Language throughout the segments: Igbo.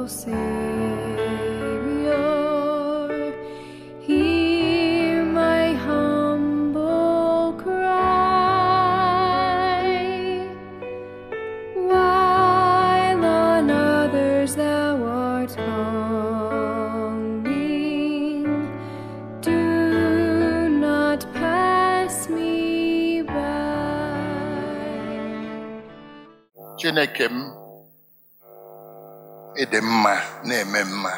Savior, hear my humble cry. While on others thou art calling, do not pass me by. chineke m ịdị mma na-eme mma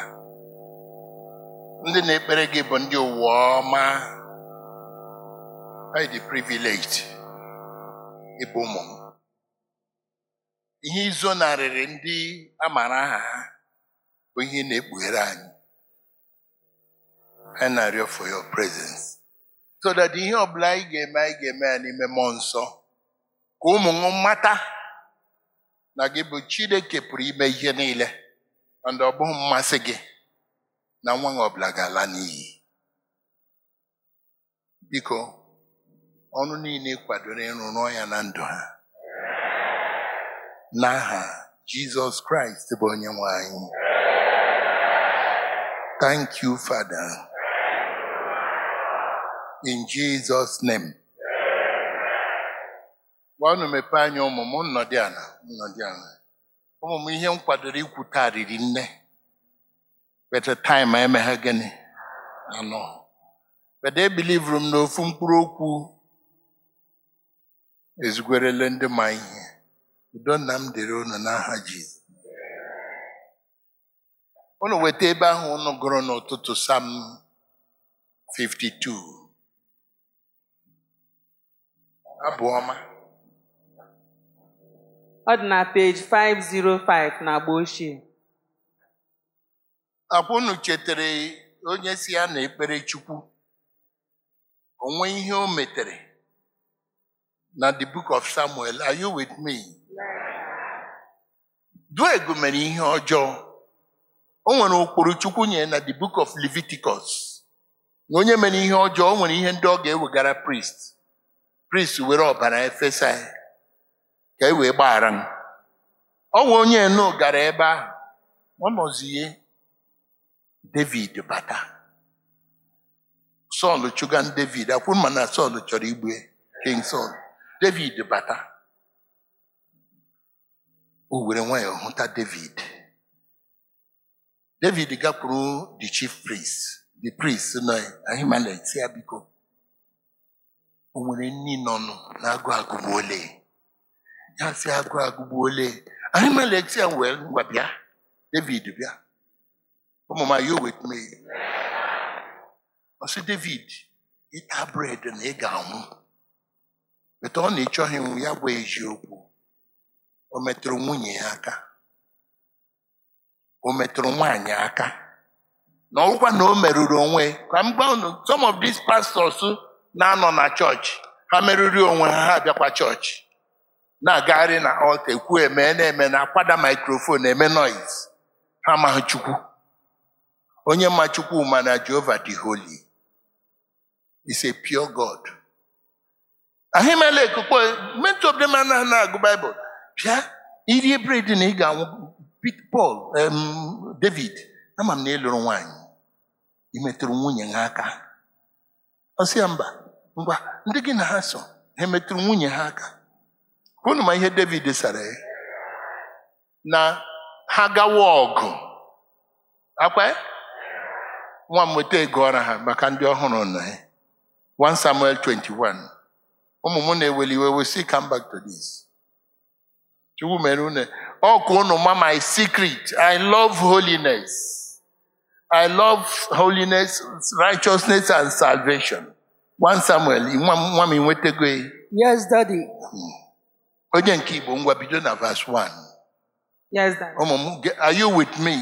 ndị na-ekpere gị bụ ndị ụwa ọma anyị dị privileged ịbụ ụmụ m ihe izonarịrị ndị a maara aha ha bụ ihe ị na-ekpughere anyị anyị na-arịọ for your presence so that ihe ọbụla anyị ga-eme anyị ga-eme ya n'ime mmụọ nsọ ka ụmụ m mata na gị bụ Chineke pụrụ ime ihe niile mana ọ bụghị mmasị gị na nwa gị ọbụla ga-ala n'iyi biko ọrụ niile ị kwadoro ịrụ rụọ ya na ndụ ha n'aha Jizọs Kraịst bụ onye nwe anyị thank you Father in Jesus name gwa unu mepee anya ụmụ m nnọdị ala nnọdị ala ụmụ m ihe m kwadoro ikwu taa riri nne bete taịm emeghe gịnị anọ bede ebilivuru m n'ofu mkpụrụ okwu ezugwerele ndị ma ihe udo nna m dịrị unu n'aha Jizọs unu weta ebe ahụ unu gụrụ n'ụtụtụ Sam 52 abụ ọma Ọ dị na peji 505 na agba ochie. akwa unu chetara onye si ya na ekpere Chukwu onwe ihe o metere na the book of Samuel are you with me? Duegu mere ihe ọjọọ o nwere ụkpụrụ Chukwu nye na the book of Leviticus na onye mere ihe ọjọọ o nwere ihe ndị ọ ga-ewegara priest priest were ọbara efesa ya ka e wee gbaghara m ọ nwe onye enu gara ebe ahụ ọ nọzie David bata Sọl chụgan David akwụ ma na Sọl chọrọ igbu King Sọl David bata o were nwayọọ hụta David David gakwuru the chief priest the priest nọ Ahimelech si ya biko o nwere nni nọnụ na-agụ agụgbu ole ya si agụ agụgbu ole Ahimelech si ya wee ngwa bịa David bịa ụmụ m you with me ọ sị David ịta bred na ị ga-anwụ beta ọ na-echọghị nwụ ya gwa eziokwu o metụrụ nwunye ya aka o metụrụ nwaanyị aka na ọgwụkwa na o merụrụ onwe ka m gwa unu some of these pastors na-anọ na chọọchị ha merụrụ onwe ha ha bịakwa chọọchị na-agagharị na alta ekwu eme na-eme na akwada microphone eme noise ha amaghị Chukwu onye ma Chukwu ma na Jehova dị holy is a pure God Ahimelech kpo many of them anaghị na-agụ Bible bịa irie bred na ị ga-anwụ Pete Paul em, David ama m na ịlụrụ nwaanyị ị metụrụ nwunye ha aka ọ sị ya mba ngwa ndị gị na ha so ha metụrụ nwunye ha aka unu ma ihe David sara ya na ha gawa ọgụ akwa ya? nwa m weta ego ọra ha maka ndị ọhụrụ na ya 1 Samuel 21 ụmụ m na-eweli iwe we see come back to this Chukwu mere unu ọ ka unu ma my secret I love holiness I love holiness righteousness and salvation 1 Samuel nwa m nwa m nwetago ya Yes, Daddy. onye nke Igbo ngwa bido na verse 1 Yes, Daddy. ụmụ m ge- are you with me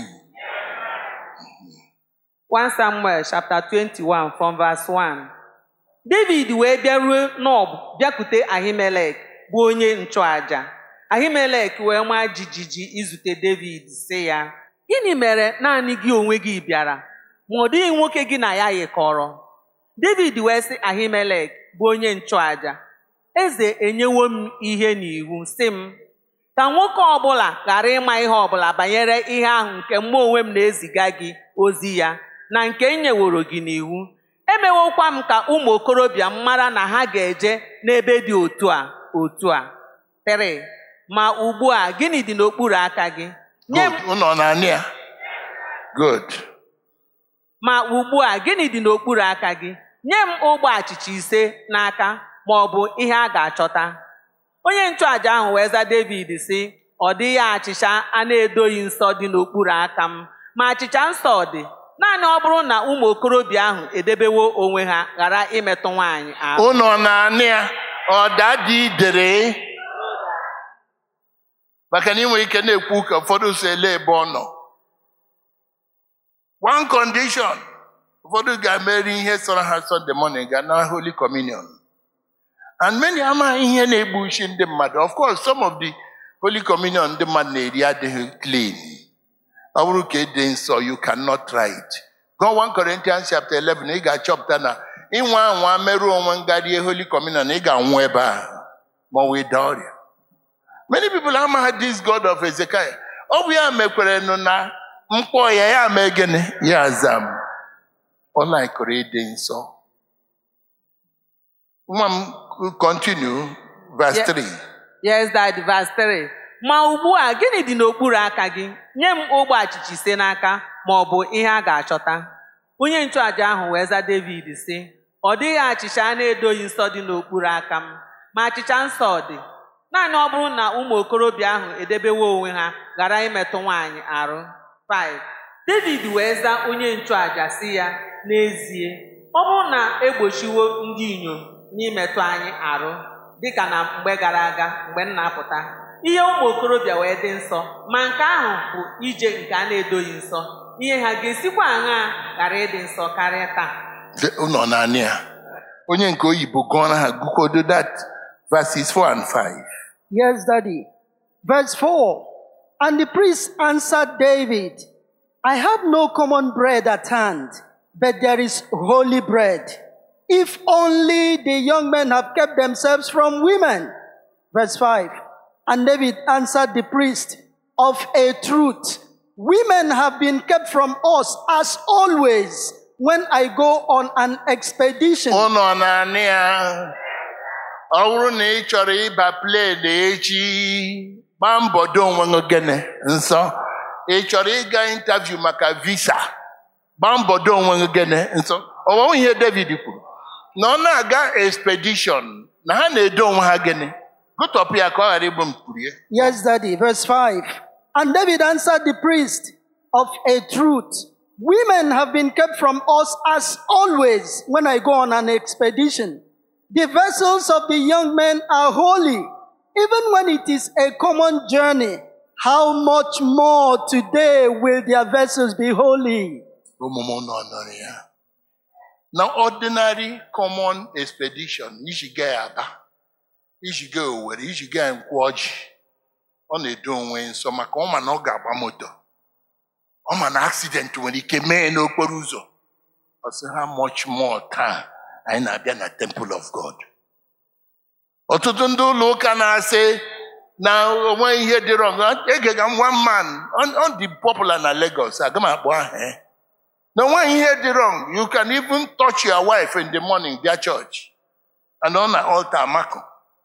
1 Samuel chapter 21 from verse 1. David wee bịaruo Nob bịakute Ahimelek bụ onye nchụaja. Ahimelek wee maa jijiji izute David sị ya, gịnị mere naanị gị onwe gị bịara, ma ọ dịghị nwoke gị na ya yikọrọ? David wee sị Ahimelek bụ onye nchụaja, eze enyewo m ihe n'iwu sị m, ka nwoke ọbụla ghara ịma ihe ọbụla banyere ihe ahụ nke mụ onwe m na-eziga gị ozi ya na nke m nyeworo gị n'iwu emewokwa m ka ụmụ okorobịa m mara na ha ga-eje n'ebe dị otu a otu a 3 ma ugbu a gịnị dị n'okpuru aka gị nye m Good. Unu na-anị ya? Good. ma ugbu a gịnị dị n'okpuru aka gị nye m ogbe achịcha ise n'aka ma ọ bụ ihe a ga-achọta onye nchụàjà ahụ wee za David sị ọ dịghị achịcha a na-edoghị nsọ dị n'okpuru aka m ma achịcha nsọ dị naanị ọ bụrụ na ụmụ okorobịa ahụ edebewo onwe ha ghara imetụ nwaanyị ahụ Unu na-anị ya? Ọ dadi dere? Maka na ị nwere ike na-ekwu ka ụfọdụ si ele ebe ọ nọ. One condition. Ụfọdụ ga-emeri ihe sọrọ ha Sunday morning ga na Holy Communion. And many amaghị ihe na-egbu isi ndị mmadụ. Of course, some of the Holy Communion ndị mmadụ na-eri adịghị clean. Ọ bụrụ ka ịdị nsọ, you cannot try it. Go 1 Corinthians chapter 11, ị ga-achọpụta na ịnwa anwa merụọ onwe ngarie Holy Communion, ị ga-anwụ ebe ahụ ma ọ wee daa ọrịa. Many people amaghị this God of Ezekiel. Ọ bụ ya mekwere nụ na mkpọ ya ya mee gịnị ya aza m. Ọ laikụrụ ịdị nsọ. Nwa m continue verse Yeah. 3. Yes, Daddy, verse 3. Ma ugbu a gịnị dị n'okpuru aka gị? Nye m ogbe achịcha ise n'aka ma ọ bụ ihe a ga-achọta. Onye nchụàjà ahụ wee za David sị, ọ dịghị achịcha a na-edoghị nsọ dị n'okpuru aka m, ma achịcha nsọ dị. Naanị ọ bụrụ na ụmụ okorobịa ahụ edebewo onwe ha ghara imetụ nwaanyị arụ. 5. David wee za onye nchụàjà sị ya, n'ezie, ọ bụrụ na egbochiwo ndị inyom n'imetụ anyị arụ, dịka na mgbe gara aga mgbe m na-apụta ihe ụmụ okorobịa wee dị nsọ ma nke ahụ bụ ije nke a na-edoghị nsọ ihe ha ga-esikwa aṅaa ghara ịdị nsọ karịa taa Ụnọ naanị ya. Onye nke oyibo gụọra ha gụkwodo that verses 4 and 5. Yes, Daddy. Verse 4 And the priest answered David, I have no common bread at hand, but there is holy bread. If only the young men have kept themselves from women. Verse 5 And David answered the priest, Of a truth, women have been kept from us as always when I go on an expedition. Ụnọ naanị ya. Ọ bụrụ na ị chọrọ ịba plen echi, gbaa mbọ do onwe gị gịnị nsọ. Ị chọrọ ịga interview maka visa, gbaa mbọ do onwe gị gịnị nsọ. Ọ bụ ihe David kwuru. Na ọ na-aga expedition, na ha na-edo onwe ha gịnị. Gụtọpụ ya ka ọ ghara igbu mkpurie. Yes, Daddy. Verse 5. And David answered the priest, Of a truth, women have been kept from us as always when I go on an expedition. The vessels of the young men are holy, even when it is a common journey. How much more today will their vessels be holy? ụmụ m nọ nọrọ ya na ordinary common expedition iji gaa ya aba iji gaa owere iji gaa nkwụ ọjị ọ na-edo onwe nsọ maka ọ ma na ọ ga-agba moto ọ ma na accident nwere ike mee n'okporo ụzọ ọ sị ha much more taa anyị na-abịa na temple of god ọtụtụ ndị ụlọ ụka na-asị na onwe ihe dị wrong egega m one man ọ- ọ dị popular na Lagos aga m akpọ aha ya na onweghị ihe dị wrong you can even touch your wife in the morning bịa church and ọ na altar makụ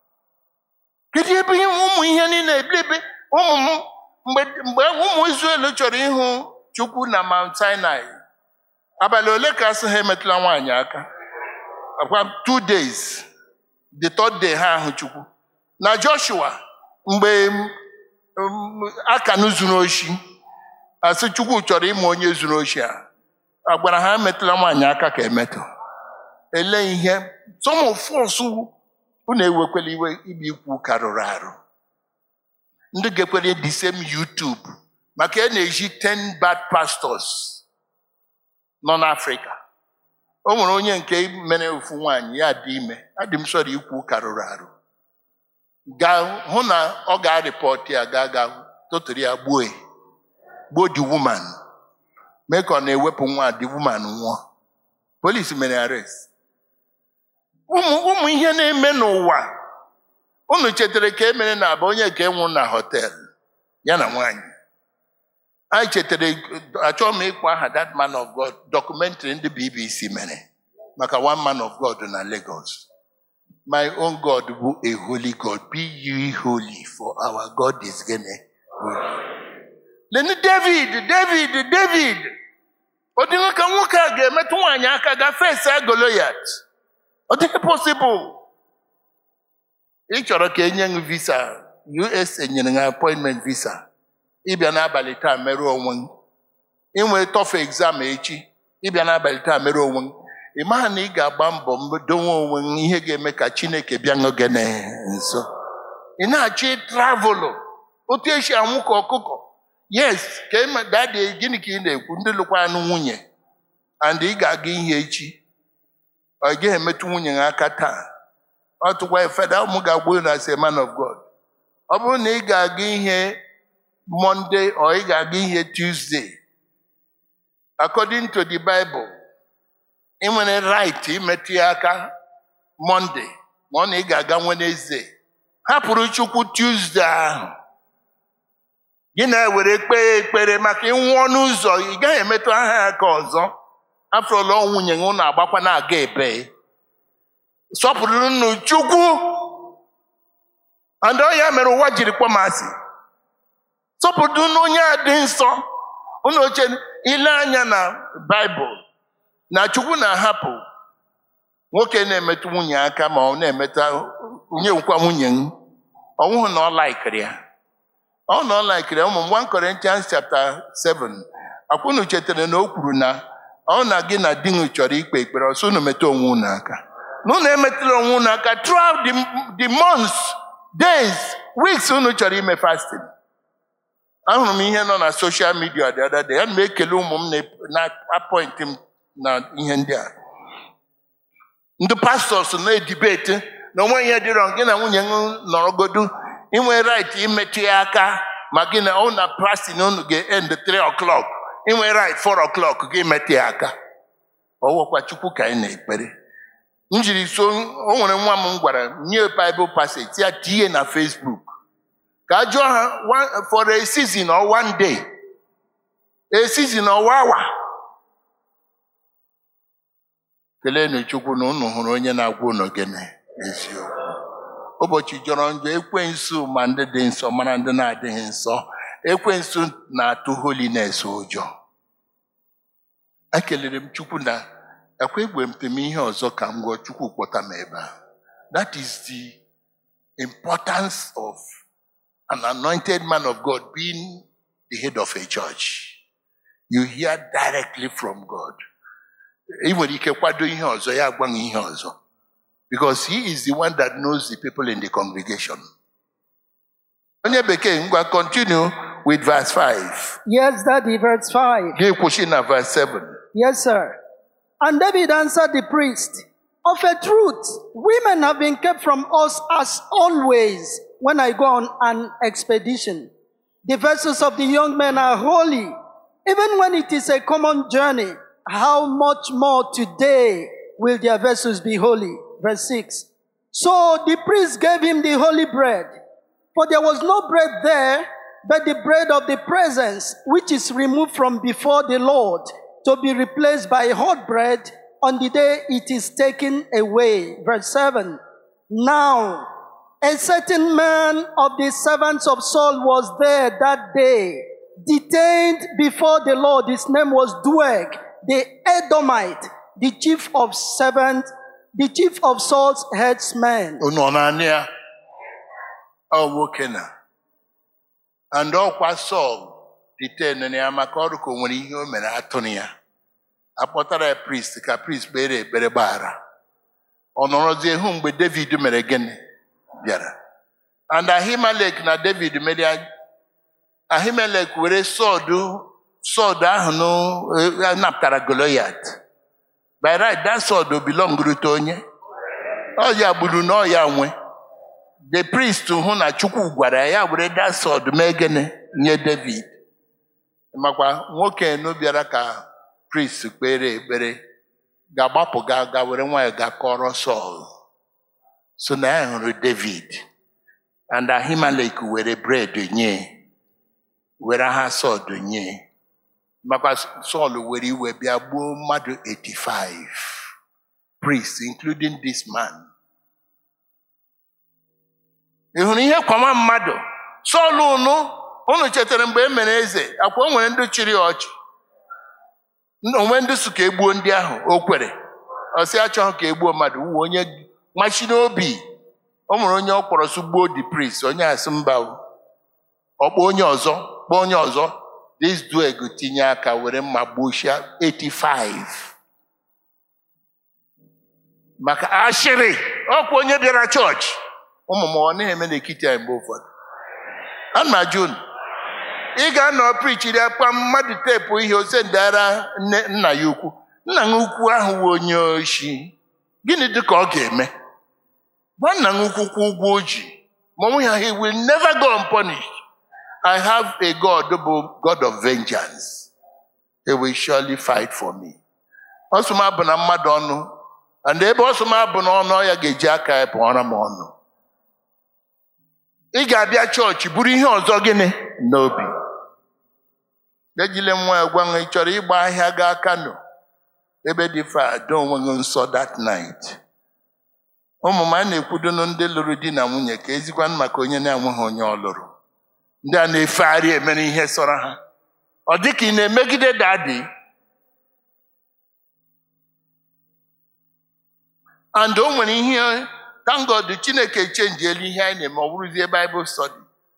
kedu ebe ihe- ụmụ ihe niile eblebe ụmụ m mgbe mgbe ụmụ Israel chọrọ ịhụ Chukwu na Mount Sinai abalị ole ka asị ha emetụla nwaanyị aka akwa two days the third day ha ahụ Chukwu na Joshua mgbe um, Akan zuru oshi asị Chukwu chọrọ ịma onye zuru oshi a a gwara ha emetụla nwaanyị aka ka emetụ ele ihe some of us unu ewekwela iwe ibe ikwu ka rụrụ arụ ndị ga-ekwere the same YouTube maka a na-eji 10 bad pastors nọ n'Africa o nwere onye nke mere ofu nwaanyị ya dị ime adị m sọrọ ikwu ka rụrụ arụ gaa hụ na ọ ga-arịpọt ya gaa gaa tụtụrụ ya gbuo ya gbuo the woman mee ka ọ na-ewepụ nwa the woman nwụọ polisi mere arrest ụmụ ụmụ ihe na-eme n'ụwa unu chetara ka e mere na abụ onye nke nwụ na họteelụ ya na nwaanyị anyị chetara achọghị m ịkpọ aha that man of God documentary ndị BBC mere maka one man of God na Lagos my own God bụ a holy God be ye holy for our God is gonna holy. Leni David David David ọ dịghị ka nwoke a ga-emetụ nwaanyị aka gafee Goliath ọ dịghị possible ị chọrọ ka enye gị visa USA nyere gị appointment visa ịbịa n'abalị taa mere onwe gị inwe tọfụ exam echi ịbịa n'abalị taa mere onwe gị ị maghị na ị ga-agba mbọ donwe onwe gị ihe ga-eme ka Chineke bịa gị nso ị na-achọ travelụ otu esi anwụ ka ọkụkọ yes ka ị ma- dadi gịnị ka ị na-ekwu ndị lụkwa anụ nwunye and ị ga-aga ihe echi ọ gaghị emetụ nwunye gị aka taa ọ tụkwa feda ụmụ ga-agwa unu as a man of God ọ bụrụ na ị ga-aga ihe Monday or ị ga-aga ihe Tuesday according to the Bible ị nwere right imetụ ya aka Monday ma ọ na ị ga-aga Wednesday hapụrụ Chukwu Tuesday ahụ gị na-ewere kpee ekpere maka ịnwụọ n'ụzọ ị gaghị emetụ aha ya aka ọzọ afọrọla nwunye gị unu agbakwa na-aga ebe sọpụrụ nnu Chukwu and ọ ya mere ụwa jiri kpọọ m asị sọpụrụ onye a dị nsọ unu oche ile anya na Baịbụl na Chukwu na-ahapụ nwoke na-emetụ nwunye aka ma ọ na-emetụ onye nkwa nwunye m ọnwụhụ na ọ laikiri ya ọ na ọ laikiri ya ụmụ m 1 Corinthians chapter 7 akwụnụ chetara na o kwuru na ọ na gị na di gị chọrọ ikpe ekpere ọsọ unu metụ onwe unu aka na unu emetụla onwe unu aka throughout the, the months days weeks unu chọrọ ime fasting ahụrụ m ihe nọ na social media the other day ana m ekele ụmụ m na- na-apọịntị m na ihe ndị a ndị pastọs na-edibeti na onwe ihe dịrọ gị na nwunye m nọrọgodu inwe right imetụ ya aka ma gị na ọ na prastin unu ga-end 3 o'clock inwe right 4 o'clock gị metụ ya aka ọwụkwa chukwu ka anyị na-ekpere m jiri so o nwere nwa m gwara nye bible passage ya tinye na facebook ka a jụọ ha one- for a season or one day a season or one hour keleenụ chukwu na unu hụrụ onye na-agwa unu gịnị eziokwu ụbọchị jọrọ njọ ekwensu ma ndị dị nsọ mara ndị na-adịghị nsọ ekwensu na-atụ holiness ụjọ ekelere m chukwu na ekwe egwemte m ihe ọzọ ka m gụọ chukwu kpọta m ebe a that is the importance of an anointed man of God being the head of a church you hear directly from God ị nwere ike kwado ihe ọzọ ya agbanwe ihe ọzọ because he is the one that knows the people in the congregation onye bekee ngwa continue with verse 5 Yes, Daddy, verse 5. gị kwụsị na verse 7 Yes, sir. And David answered the priest, Of a truth, women have been kept from us as always when I go on an expedition. The vessels of the young men are holy, even when it is a common journey. How much more today will their vessels be holy? Verse 6. So the priest gave him the holy bread, for there was no bread there but the bread of the presence, which is removed from before the Lord, to be replaced by hot bread on the day it is taken away. Verse 7. Now, a certain man of the servants of Saul was there that day, detained before the Lord. His name was Doeg, the Edomite, the chief of servants, the chief of Saul's headsmen. unu ọ na-anị ya ọ nwoke na and ọkwa Sọl deten ya maka ọrụ ka o nwere ihe o mere atụrụ ya akpọtara ya priest ka priest kpere ekpere gbaghara ọ nọrọzie hụ mgbe David mere gịnị bịara and Ahimelek na David mere ya Ahimelek were sọdụ sọdụ ahụ nụ- eh, napụtara Goliath by right that sword belong to onye ọ ya gburu na ọ ya nwe the priest hụ na chukwu gwara ya ya were that sword mee gịnị nye david makwa nwoke nu bịara ka priest kpere ekpere ga-agbapụ ga ga were nwanyị ga kọrọ sọl so na ya hụrụ david and ahimelek were bred nye were ha sọd nye makwa sọl were iwe bịa gbuo mmadụ 85 priests including this man ị hụrụ ihe kwama mmadụ sọl unu unu chetara mgbe e mere eze akwa o nwere ndị chịrị ya ọchị onwe ndị so ka egbuo ndị ahụ o kwere ọsị achọghị ka egbuo mmadụ wuo onye machi n'obi o nwere onye ọ kpọrọ so gbuo the priest onye asị mba o. ọkpọ onye ọzọ kpọọ onye ọzọ this dueg tinye aka were mma gbuchia 85 maka ashịrị ọkwa onye bịara chọọchị ụmụ m ọ na-eme n'ekiti anyị mgbe ụfọdụ ana m ajụ unu ị ga-anọ prichiri akpa mmadụ teepu ihe ose ndara nne nna ya ukwu nna ya ukwu ahụ wụ onye oshi gịnị dị ka ọ ga-eme gwa nna ya ukwu kwụ ụgwọ o ji ma onwe ya he will never go unpunished I have a God bụ God of vengeance he will surely fight for me ọsụma bụ na mmadụ ọnụ and ebe ọsụma bụ n'ọnụ ọ ya ga-eji aka ya pụọra m ọnụ ị ga-abịa chọọchị bụrụ ihe ọzọ gịnị n'obi ejile nwa ya gwa m ị chọrọ ịgba ahịa gaa Kano ebe dị fa do onwe gị nsọ that night ụmụ m a na-ekwudonu ndị lụrụ di na nwunye ka ezikwanụ maka onye na-enweghị onye ọ lụrụ ndị a na-efegharị emere ihe sọrọ ha ọ dị ka ị na-emegide dadi and o nwere ihe thank God Chineke chenjiela ihe anyị na-eme ọ bụrụzie Bible study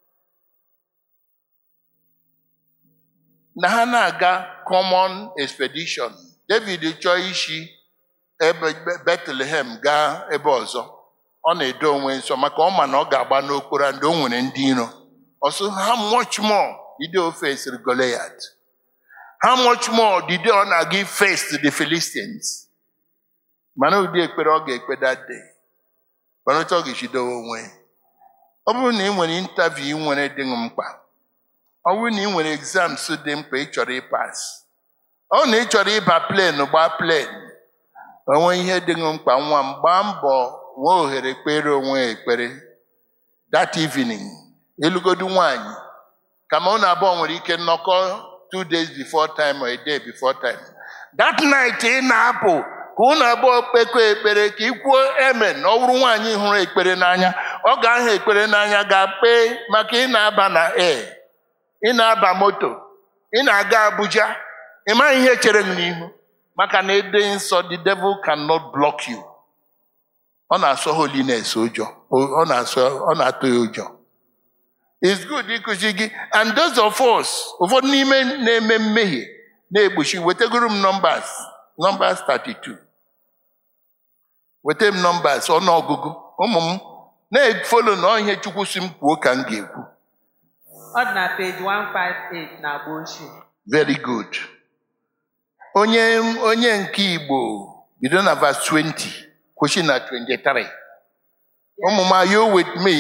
na ha na-aga common expedition David chọọ isi ebe Bethlehem gaa ebe ọzọ ọ na-edo onwe nsọ maka ọ ma na ọ ga-agba n'okporo ndị o nwere ndị iro ọsọ how much more did they face Goliath how much more did they ọ na-aga face the Philistines mana ụdị ekpere ọ ga-ekpe that day mana otu ọ ga-ejidowe onwe ọ bụrụ na ị nwere interview nwere dị mkpa ọ bụrụ na ị nwere exams dị mkpa ị chọrọ ịpas ọ na ị chọrọ ịba plen gbaa plen onwe ihe dị mkpa nwa m gbaa mbọ nwee ohere kpere onwe ya ekpere that evening elugodu nwanyị kama unu abụọ nwere ike nnọkọ two days before time or a day before time that night ị na-apụ ka unu abụọ kpekọ ekpere ka ị kwuo emen na ọ bụrụ nwaanyị hụrụ ekpere n'anya ọ ga-ahụ ekpere n'anya ga-akpe maka ị na-aba na air ị na-aba moto ị na-aga Abuja ị maghị ihe chere m n'ihu maka na ede nsọ the devil cannot block you ọ na-asọ holiness ụjọ ọ na-asọ ọ na-atụ ya ụjọ it's good ịkụzi gị and those of us ụfọdụ n'ime na-eme mmehie na-egbochi wetagoro m numbers numbers 32 weta m numbers ọnụọgụgụ ụmụ m na-efolo na ihe Chukwu si m kwuo ka m ga-ekwu ọ dị na page 158 na agba ochie very good onye onye nke Igbo bido na verse 20 kwụsị na 23 ụmụ m are you with me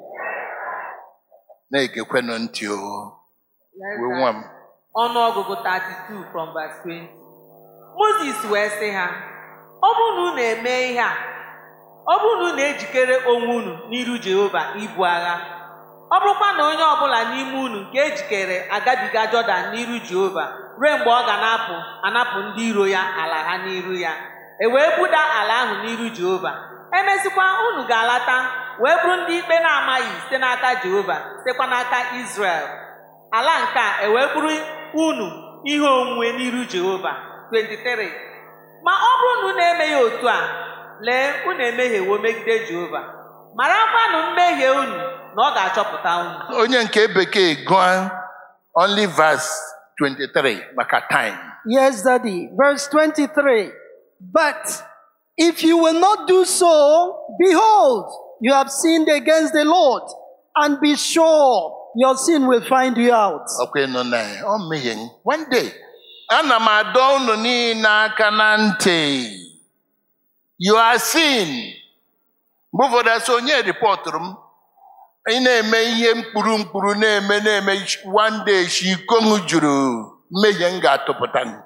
na-egekwenụ ntị o wee nwa m ọnụọgụgụ 32 from verse 20 Moses wee sị ha ọ bụrụ na unu eme ihe a ọ bụrụ na unu ejikere onwe unu n'iru Jehova ibu agha ọ bụrụkwa na onye ọbụla n'ime unu nke ejikere agabiga Jọdan n'iru Jehova ruo mgbe ọ ga na-apụ anapụ ndị iro ya ala ha n'iru ya e wee buda ala ahụ n'iru Jehova emesịkwa unu ga-alata wee bụrụ ndị ikpe na-amaghị site n'aka Jehova sitekwa n'aka Izrel ala nke a e wee bụrụ unu ihe onwunwe n'iru Jehova 23 ma ọ bụrụ na unu emeghị otu a lee unu emehiewo megide Jehova marakwanụ mmehie unu na ọ ga-achọpụta unu onye nke bekee gụọ only verse 23 maka time Yes, Daddy. Verse 23. But if you will not do so, behold, you have sinned against the Lord, and be sure your sin will find you out. ọkwa nọ na ya ọ mmehie m. one day ana m adọ unu niile aka na ntị you are sin mgbe ụfọdụ asị onye rịpọtụrụ m ị na-eme ihe mkpụrụ mkpụrụ na-eme na-eme one day shi iko m juru mmehie m ga-atụpụta m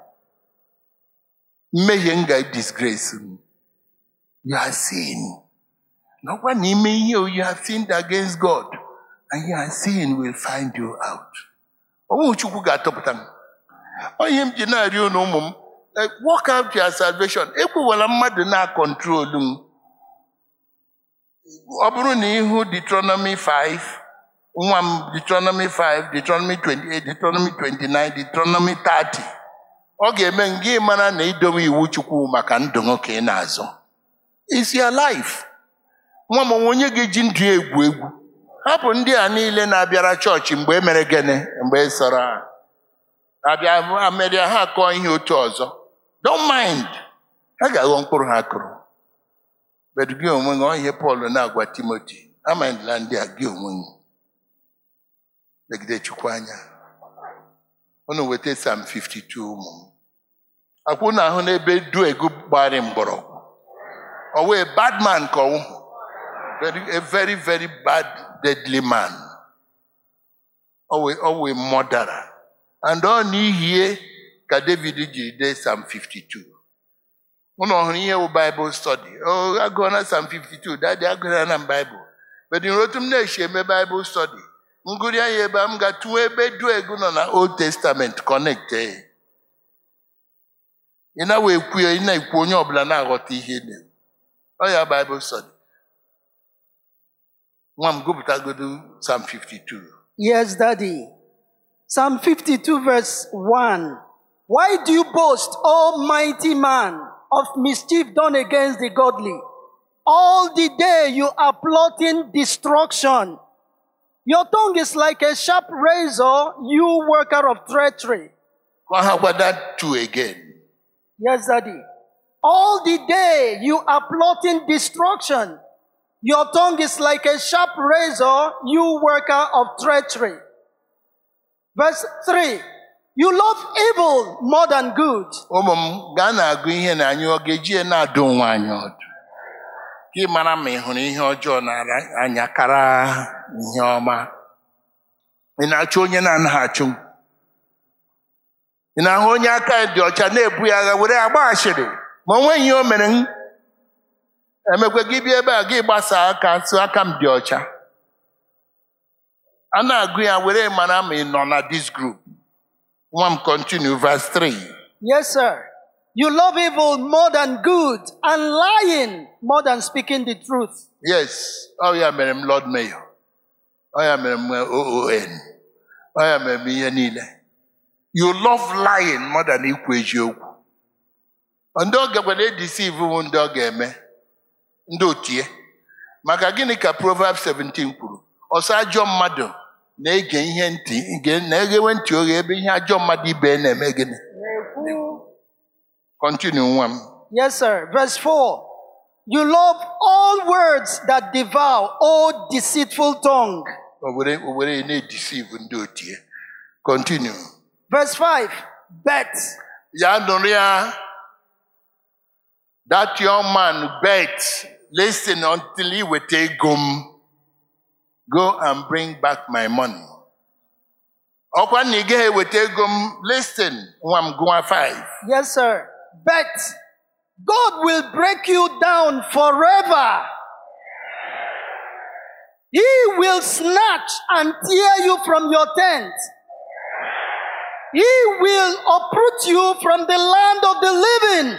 mmehie m ga-disgrace m you are sin nakwa n'ime ihe o you have sinned against God and your sin will find you out ọnwụ chukwu ga-atọpụta m onye m ji na-arịọ unu ụmụ m eh, work out your salvation ekwewela mmadụ na-akọntrolu m ọ bụrụ na ịhụ Deuteronomy 5 nwa m Deuteronomy 5 Deuteronomy 28 Deuteronomy 29 Deuteronomy 30 ọ ga-eme m gị mara na idowe iwu chukwu maka ndụ nwoke ị na-azọ is your life nwa m onwe onye ga-eji ndụ ya egwu egwu hapụ ndị a niile na-abịara chọọchị mgbe e mere gịnị mgbe ị sọrọ ha abịa ameria ha kọọ ihe otu ọzọ don't mind ha ga-aghọ mkpụrụ ha kụrụ but gị onwe gị ọ ihe Pọl na-agwa Timoti amandila ndị a gị onwe gị legide chukwu anya unu weta Psalm 52 ụmụ m akwụ na ahụ n'ebe duegu gbara mgbọrọgwụ ọ wee bad man ka ọwụ very, a very very bad deadly man ọ wee ọ wee mọdara and ọ n'ihi ka David jiri dee Psalm 52 unu ọhụrụ ihe bụ Bible study o agụọ na Psalm 52 dadị agụra na Bible but in otu m na-echi eme Bible study ngụrụ ya ebe a m ga-atụwa ebe duegu nọ na Old Testament connect eh. ị na wee kwuo ị na-ekwu onye ọbụla na-aghọta ihe na ọ ya Bible study nwa m gụpụtagodo Psalm 52 Yes, Daddy. Psalm 52, verse 1. Why do you boast, O mighty man, of mischief done against the godly? All the day you are plotting destruction. Your tongue is like a sharp razor, you worker of treachery. Ka ha gwa that two again Yes, Daddy. All the day you are plotting destruction. Your tongue is like a sharp razor, you worker of treachery. Verse 3. You love evil more than good. ụmụ m gaa na-agụ ihe na anyị ọ ga-eji ya na-adụ onwe anyị ọdụ ka ị mara ma ị hụrụ ihe ọjọọ na anya kara ihe ọma ị na-achụ onye na-anaghị achụ ị na-ahụ onye aka ya dị ọcha na-ebu ya agha were agba ashịrị ma o nweghị ihe o mere m emekwe gị bịa ebe a gị gbasa aka sị aka m dị ọcha a na-agụ ya were mara ma ị nọ na this group nwa m continue verse 3 Yes, sir. You love evil more than good and lying more than speaking the truth. Yes, ọ ya mere m Lord Mayor. Ọ ya mere m OON. Ọ ya mere m ihe niile. You love lying more than ikwu eziokwu. Ndị ọ gakwara edisive bụ ndị ọ ga-eme. Ndị otie. Maka gịnị ka Proverbs 17 kwuru? Ọsọ ajọ mmadụ na-ege ihe ntị ge- na-eghewe ntị oghe ebe ihe ajọ mmadụ ibe na-eme gịnị? Continue nwa m. Yes, sir. Verse 4. You love all words that devour, O deceitful tongue. O were o were na-edisive ndị otie. Continue. Verse 5. Bet. ya nụrụ ya that young man bet listen until he weta ego m go and bring back my money ọkwa na ị gaghị eweta ego m listen nwa m gụwa 5 Yes, sir. Bet. God will break you down forever. He will snatch and tear you from your tent. He will uproot you from the land of the living.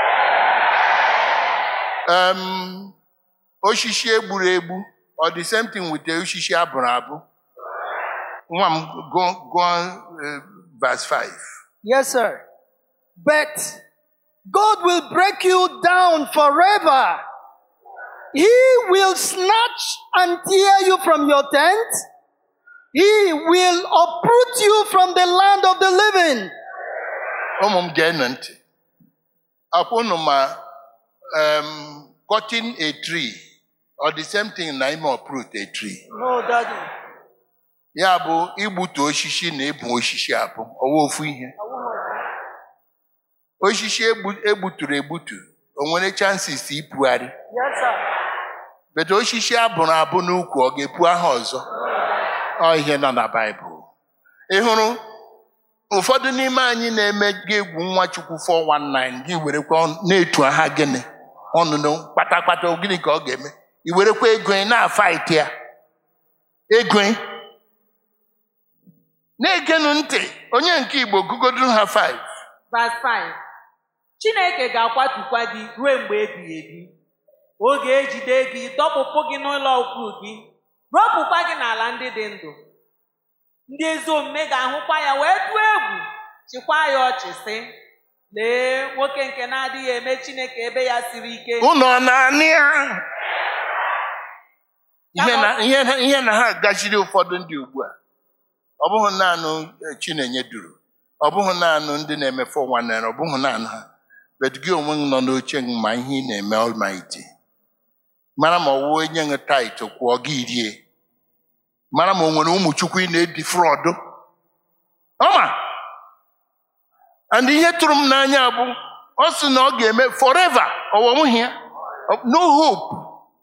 um, osisi egburu egbu or the same thing with the osisi abụrụ abụ nwa m gụọ gụọ eh, verse 5 Yes, sir. But God will break you down forever. He will snatch and tear you from your tent. He will uproot you from the land of the living. ụmụ m geenụ ntị akwụ unu ma um, cutting a tree or the same thing na ime uproot a tree No, Daddy. ya bụ igbutu osisi na ịbụ osisi abụ ọwa ofu ihe osisi egbu- egbuturu egbutu o nwere chances ipugharị Yes, sir. bedo osisi abụrụ abụ n'ukwu ọ ga-epu aha ọzọ ọ ihe nọ na baịbụl ị hụrụ ụfọdụ n'ime anyị na-eme gị egwu nwa chukwu 419 gị werekwa ọnụ- na-etu aha gịnị ọnụnụ kpatakpata gịnị ka ọ ga-eme i werekwa ego ị na-afaịt ya ego ị. na-egenu ntị onye nke igbo gụgodu ha 5 Verse 5. Chineke ga-akwatukwa gị ruo mgbe ebighị ebi. O ga-ejide gị, dọkpụpụ gị n'ụlọ ukwu gị, rọpụkwa gị n'ala ndị dị ndụ. Ndị ezi omume ga-ahụkwa ya wee tụọ egwu, chịkwa ya ọchị sị, lee nwoke nke na-adịghị eme Chineke ebe ya siri ike. ụnọ na-anị ya ihe na ihe na- ihe na ha gachiri ụfọdụ ndị ugbu a ọ bụghị naanị eh, chinenye duru ọ bụghị naanị ndị na-eme 419 ọ bụghị naanị ha bet gị onwe gị nọ n'oche gị ma ihe ị na-eme almighty mara ma ọ wụ onye nwe tait kwụọ gị rie mara ma o nwere ụmụ chukwu ị na-edi frọdụ ọma and ihe tụrụ m n'anya bụ ọ sị na ọ ga-eme forever ọwọnwụghị ya no hope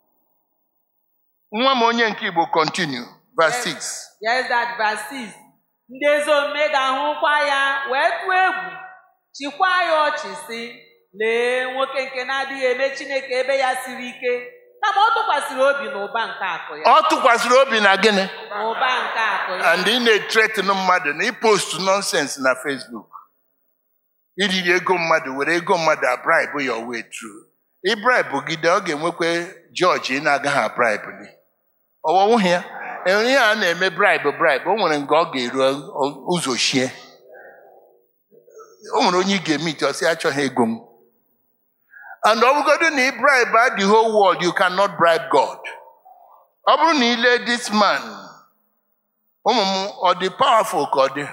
nwa m onye nke igbo continue verse 6 Yes, that verse 6. Ndị ezi omume ga-ahụkwa ya wee tụọ egwu, chịkwa ya ọchị sị, lee nwoke nke na-adịghị eme Chineke ebe ya siri ike, kama ọ tụkwasịrị obi n'ụba nke akụ ya. ọ tụkwasịrị obi na gịnị N'ụba nke akụ ya. and ị na-etretin mmadụ na ịpost nonsense na facebook iriri ego mmadụ were ego mmadụ abribe your way through ibribe gide ọ ga-enwekwa jọji ị na-agaghị abribe gị ọwọwụghị ya enwere ihe a na-eme bribe bribe o nwere nga ọ ga-eru ụzọ shie o nwere onye ị ga-eme ite ọsị achọghị ego m and ọ bụgodo na ị bribe the whole world you cannot bribe God ọ bụrụ na ile this man ụmụ m ọ dị powerful ka ọ dị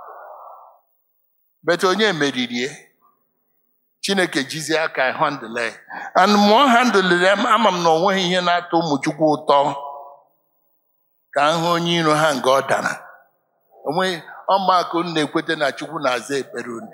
bet onye meririe chineke jizie aka handle ya. and mụọ handle ya ama m na o nweghị ihe na-atọ ụmụ chukwu ụtọ ka m hụ onye iro ha nga ọ dara onweghị ọmụakụ m na-ekweta na chukwu na-aza ekpere unu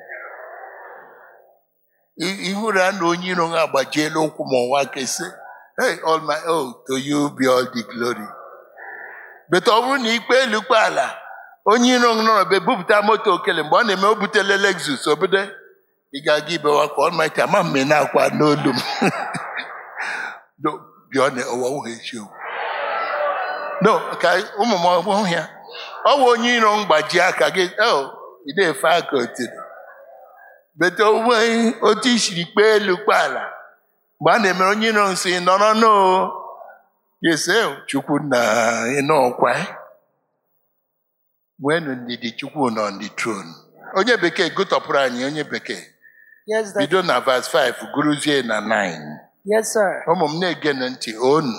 I- ihụrụ ya na onye iro ha agbajiela ụkwụ ma ọnwa kesi hey all my oh to you be all the glory bete ọ bụrụ na ikpe elu kpe ala onye iro m nọrọ be bupụta moto okele mgbe ọ na-eme o butele lexus obodo ị ga-aga ibewa ka ọlmaiti ama mme na-akwa n'olu m No, bịa na ọwọwụ eziokwu no ka ụmụ m ọhụụ ya ọ bụ onye iro m gbaji aka gị oh ị na-efe aka otiri bete onwe otu isiri kpee elu kpe ala mgbe a na-emere onye iro m si nọrọ n'o yese chukwu na ịnọkwa nwenu ndidi chukwu nọ on the throne onye bekee gụtọpụrụ anyị onye bekee Yes, that, bido na vas 5 guruzie na 9 yes, sir. ụmụ m na-ege ntị onu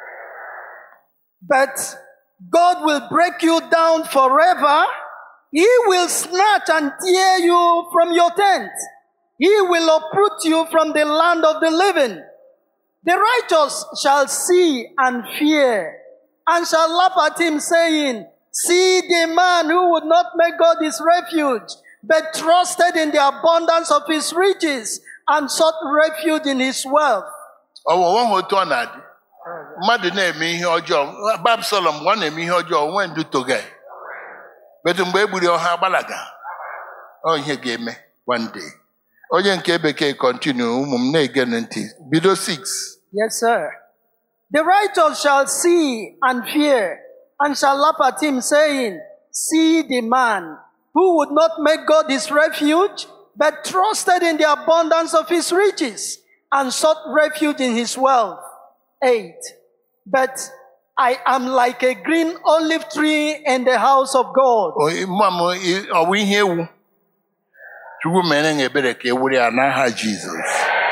But God will break you down forever. He will snatch and tear you from your tent. He will uproot you from the land of the living. The righteous shall see and fear, and shall laugh at him, saying, See the man who would not make God his refuge, but trusted in the abundance of his riches, and sought refuge in his wealth. ọwụwa ha otu ọ na-adị mmadụ na-eme ihe ọjọọ babsalọm mgbe ọ na-eme ihe ọjọọ onwe ndu toga betu mgbe e gburu ọha gbalaga ọ ihe ga-eme one day onye nke bekee kọntinu ụmụ m na-ege ntị bido 6 Yes, sir. The righteous shall see and fear, and shall laugh at him, saying, See the man who would not make God his refuge, but trusted in the abundance of his riches, and sought refuge in his wealth. 8. But I am like a green olive tree in the house of God. mma m ị- ọ bụ ihe ewu chukwu mere na ebere ka e were ya n'aha jizọs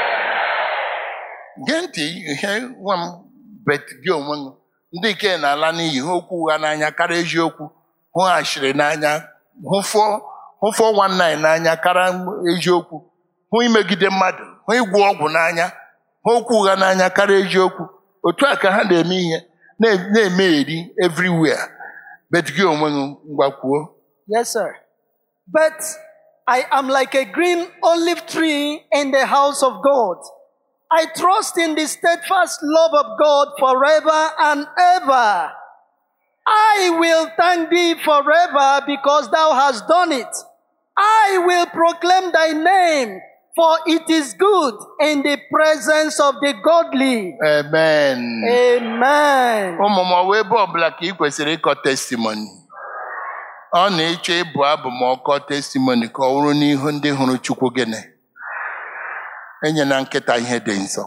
gee ntị ihe nwa m bet gị onwe m ndị nke na-ala n'iyi hụ okwu ụgha n'anya karịa eziokwu hụ ashịrị n'anya hụ fọ- hụ 419 n'anya karịa eziokwu hụ imegide mmadụ hụ ịgwọ ọgwụ n'anya hụ okwu ụgha n'anya karịa eziokwu otu a ka ha na-eme ihe na- na-emegheri everywhere bet gị onwe m ngwakwuo Yes, sir. But I am like a green olive tree in the house of God. I trust in the steadfast love of God forever and ever. I will thank thee forever because thou hast done it. I will proclaim thy name For it is good in the presence of the godly. amen Amen. ụmụ m ọwa ebe ọbụla ka ị kwesịrị ịkọ testimoni ọ na-ịchọ ịbụ abụ ma ọkọ testimoni ka ọ wụrụ n'ihu ndị hụrụ chukwu gịnị enyela nkịta ihe dị nsọ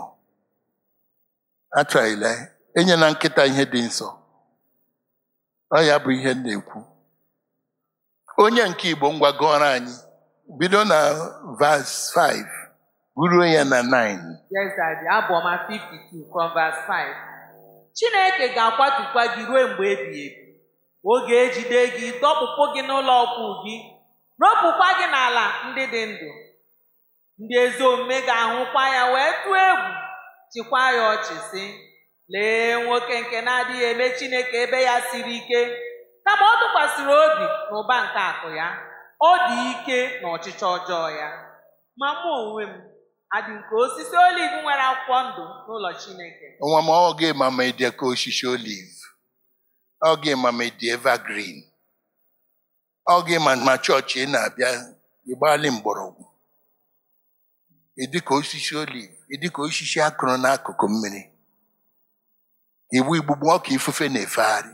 atraila enyela nkịta ihe dị nsọ ọ ya bụ ihe m na-ekwu onye nke igbo ngwa gụọrọ anyị bido na vas 5 ruo ya na 9 Yes, Daddy. Abụọma 52 from verse 5. Chineke ga-akwatukwa gị ruo mgbe ebighị ebi. O ga-ejide gị, dọkpụpụ gị n'ụlọ ọkwụ gị, ropụkwa gị n'ala ndị dị ndụ. Ndị ezi omume ga-ahụkwa ya wee tụọ egwu, chịkwa ya ọchị sị, lee nwoke nke na-adịghị eme Chineke ebe ya siri ike, kama ọ tụkwasịrị obi n'ụba nke akụ ya, ọ dị ike na ọchịchọ ọjọọ ya. Ma mụ onwe m adị nke osisi oliv nwere akwụkwọ ndụ n'ụlọ Chineke. nwa m ọ ga-ema ma ịdị ka osisi oliv ọ ga-ema ma ịdị evergreen ọ ga-ema ma chọọchị ị na-abịa ịgbali mgbọrọgwụ ịdị ka osisi oliv ịdị ka osisi akụrụ n'akụkụ mmiri iwu igbugbu ọka ifufe na-efegharị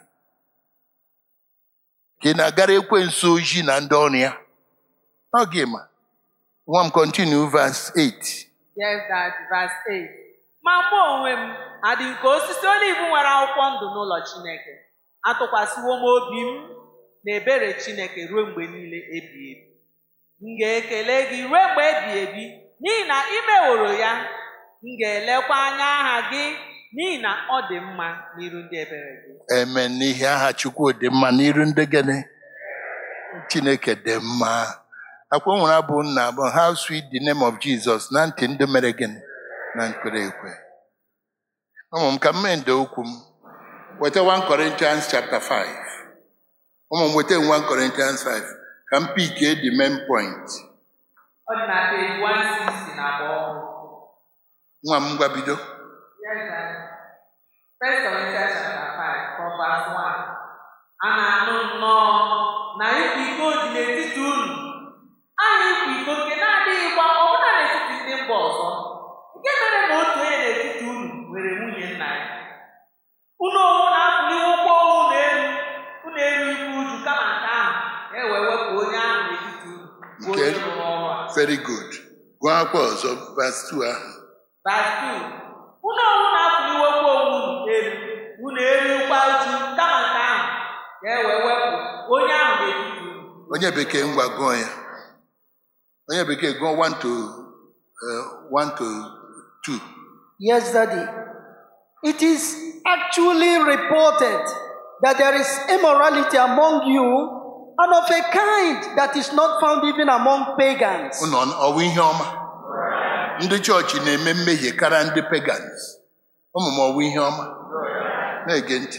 ka ị na-agara ekwensu ojii na ndị ọrụ ya ọ ga-ema nwa m continue verse 8 Yes, that verse 8. Ma mụ onwe m adị nke osisi oliv nwere akwụkwọ ndụ n'ụlọ Chineke. Atụkwasịwo m obi m na ebere Chineke ruo mgbe niile ebighị ebi. M ga-ekele gị ruo mgbe ebighị ebi n'ihi na ị meworo ya. M ga-elekwa anya aha gị n'ihi na ọ dị mma n'iru ndị ebere gị. Amen. N'ihi aha Chukwu dị mma n'iru ndị gịnị Chineke dị mma. Akwa o nwere abụ nna abụ how sweet the name of Jesus na ntị ndị mere gịnị na nkwere ekwe. Ụmụ m ka m mee ndo okwu m weta 1 Corinthians chapter 5. Ụmụ m weta 1 Corinthians 5 ka m pikie the main point. Ọ dị na page 160 na agba ọhụrụ. Nwa m ngwa bido. Yes, Daddy. First Corinthians chapter 5 from verse 1. A na-anụ nnọọ na ịkwa iko dị n'etiti unu. Aha ịkwa iko nke na-adịghịkwa ọbụna n'etiti ndị mba ọzọ. Nke mere na otu onye n'etiti unu nwere nwunye nna ya. Unu onwe na-afụli ụkwụ unu elu, unu eru ibu uju kama nke ahụ, ka e wee wepụ onye ahụ n'etiti unu, bụ onye Nke- rụrụ ọrụ a. Very good. Gụọ akwa ọzọ verse 2 ahụ. Verse 2. Unu ọnwụ na-afụliwokwa onwe unu elu, unu erikwa uju kama nke ahụ, ka e wee wepụ onye ahụ n'etiti unu. Onye bekee ngwa gụọ ya. Onye bekee gụọ 1 to uh, 1 to 2. Yes, Daddy. It is actually reported that there is immorality among you and of a kind that is not found even among pagans. Unu ọ- ọwụ ihe ọma ndị chọọchị na-eme mmehie karịa ndị pagans ụmụ m ọwụ ihe ọma na-ege ntị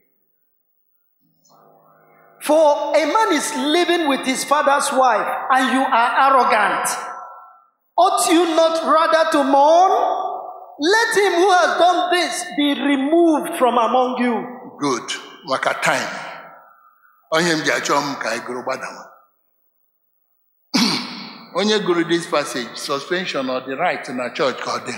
For a man is living with his father's wife, and you are arrogant. Ought you not rather to mourn? Let him who has done this be removed from among you. good maka time onye m ji achọ m ka anyị gụrụ gbadawa onye gụrụ this passage suspension ọ dị right na church ka ọ dị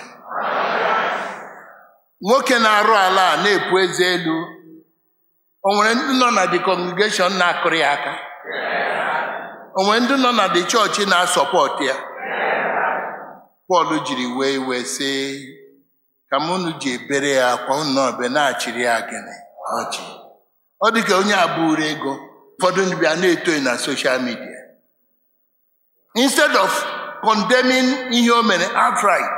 nwoke na-arụ ala a na-epu eze elu o nwere ndị nọ na the congregation na-akụrụ ya aka o nwere ndị nọ na the chọọchị na-asọpọt ya Pọl jiri wee iwe sị ka m unu ji ebere ya akwa unu ọbịa na-achịrị ya gịnị ọchị ọ dị ka onye abụrụ ego ụfọdụ ndị bịa na-etoghị na social media instead of condemning ihe o mere outright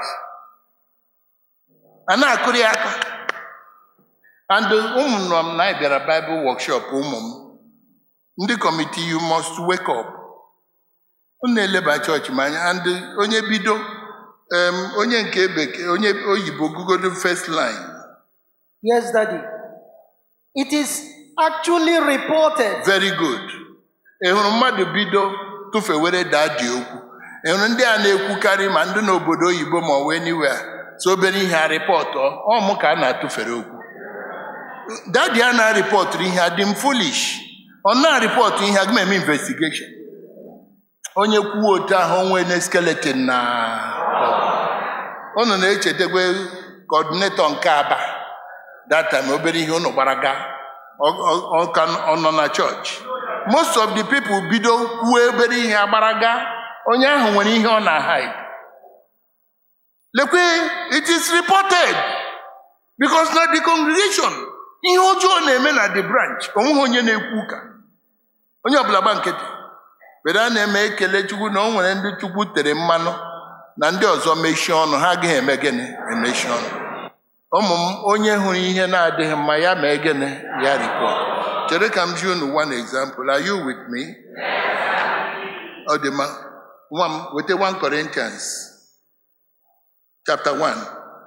a na-akụrụ ya aka and ụmụ nọ m na anyị bịara Bible workshop ụmụ m ndị kọmiti you must wake up unu eleba chọọchị m anya and onye bido em, onye nke bekee onye oyibo gugodo first line Yes, Daddy. It is actually reported. very good ị hụrụ mmadụ bido tụfewere daa dị okwu ị hụrụ ndị a na-ekwukarị ma ndị n'obodo oyibo ma ọ wee niwe a so obere ihe a rịpọtụ ọ mụ ka a na-atụfere okwu dadi a na-arịpọtụrụ ihe a dị m foolish ọ na-arịpọtụ ihe aga m eme investigeshon onye kwuo otu ahụ onwe na skeleton na unu na-echetakwa kọdinetọ nke aba data ma obere ihe unu gbara gaa Ọ- ọ- ọ ka ọ nọ na chọọchị most of the people bido kwuo obere ihe agbara gaa onye ahụ nwere ihe ọ na-hide lekwe it is reported because na the congregation ihe ọjọọ na-eme na the branch onweghị onye na-ekwu ụka onye ọbụla gba nkịtị were a na-eme ekele chukwu na o nwere ndị chukwu tere mmanụ na ndị ọzọ mechie ọnụ ha agaghị eme gịnị emechi ọnụ ụmụ m onye hụrụ ihe na-adịghị mma ya mee gịnị ya ripọt chere ka m ji unu one example are you with me ọ dị mma nwa m weta 1 Corinthians chapter 1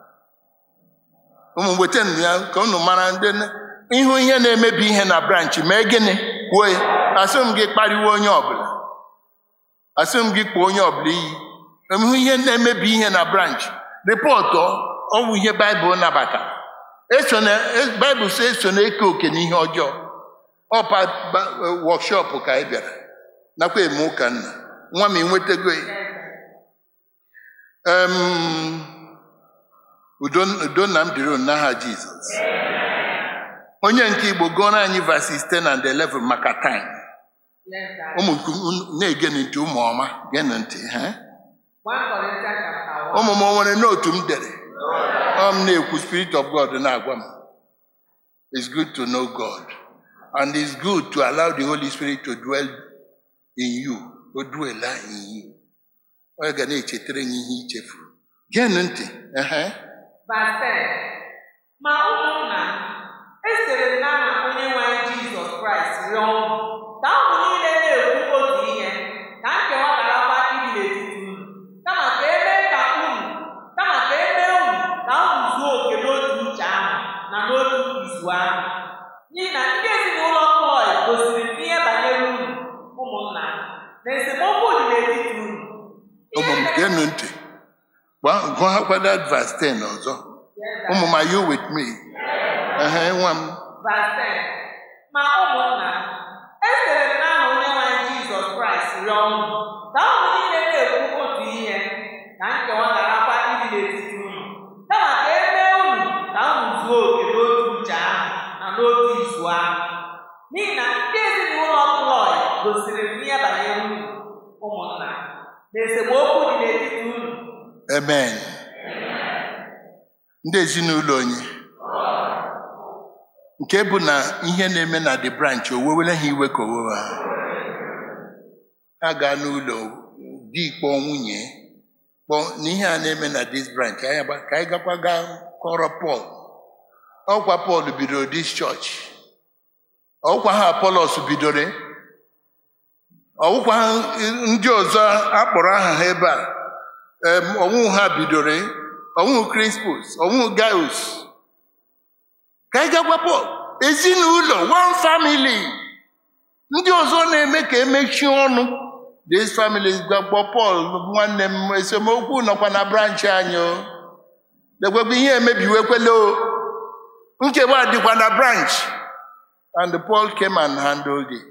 ụmụ m weta nụ ya ka unu mara ndị na- ịhụ ihe na-emebi ihe na branch mee gịnị kwuo ya asị m gị kparịwa onye ọbụla asị m gị kpọọ onye ọbụla iyi ịhụ ihe na-emebi ihe na branch rịpọtụ ọ bụ ihe baịbụl nabatara eso na e- baịbụl sị eso na-eke oke n'ihe ọjọọ ọpa wọkshọpụ ka anyị bịara nakwa eme ụka nna nwa m enwetago ya Em, udo udo na m dịrị unu n'aha jizọs onye nke igbo gụọrọ anyị verses 10 and 11 maka time Yes, sir. ụmụ nke unu na-ege ntị ụmụ ọma geenụ ntị ha 1 Corinthians chapter 1. ụmụ m o nwere n'otu m dere ọ m na-ekwu spirit of god na-agwa m it's good to know god and it's good to allow the holy spirit to dwell in you o dwella in you ọ ga na-echetara gị ihe ichefuru geenụ ntị ehe Verse 10. Ma ụmụnna esere m n'aha onye nwe anyị Jizọs Kraịst rịọ unu ka unu niile na-ekwu otu ihe ka nkewa garakwa ịdị n'etiti unu kama ka emee ka unu kama ka emee unu ka unu zuo oke n'otu uche ahụ na n'otu izu ahụ n'ihi na ndị ezinụlọ Klọị gosiri m ihe banyere unu ụmụnna na esemokwu dị n'etiti unu ụmụ m geenụ ntị Gwa- gụọkwa that verse 10 ọzọ ụmụ m are you with me ehe nwa m Verse 10. Ma ụmụnna, esere m n'aha onye nwe anyị Jizọs Kraịst rịọ unu ka unu niile na-ekwu otu ihe ka nkewa garakwa ịdị n'etiti unu kama ka e mee unu ka unu zuo oke n'otu uche ahụ na n'otu izu ahụ n'ihi na ndị ezinụlọ Klọị gosiri m ihe banyere unu ụmụnna na esemokwu dị n'etiti unu amen ndị ezinụlọ onye nke bụ na ihe na-eme na the branch o wewere ha iwe ka owewe ha ha gaa n'ụlọ di kpọọ nwunye kpọọ na ihe a na-eme na this branch anyị agba- ka anyị gakwa gaa kọrọ Pọl ọkwa Pọl bidoro this church ọkwa ha Apolos bidoro ọwụkwa ha ndị ọzọ akpọrọ aha ha ebe a em, ọnwụ ha bidoro ọnwụ Crispus ọnwụ Gaius ka anyị gakwa Pọl ezinụlọ one family ndị ọzọ na-eme ka emechie ọnụ these families gbakpọ Pọl nwanne m esemokwu nọkwa na branch anyị o lekwekwa ihe emebiwekwela o nchegbu adịkwa na branch and Paul came and handled it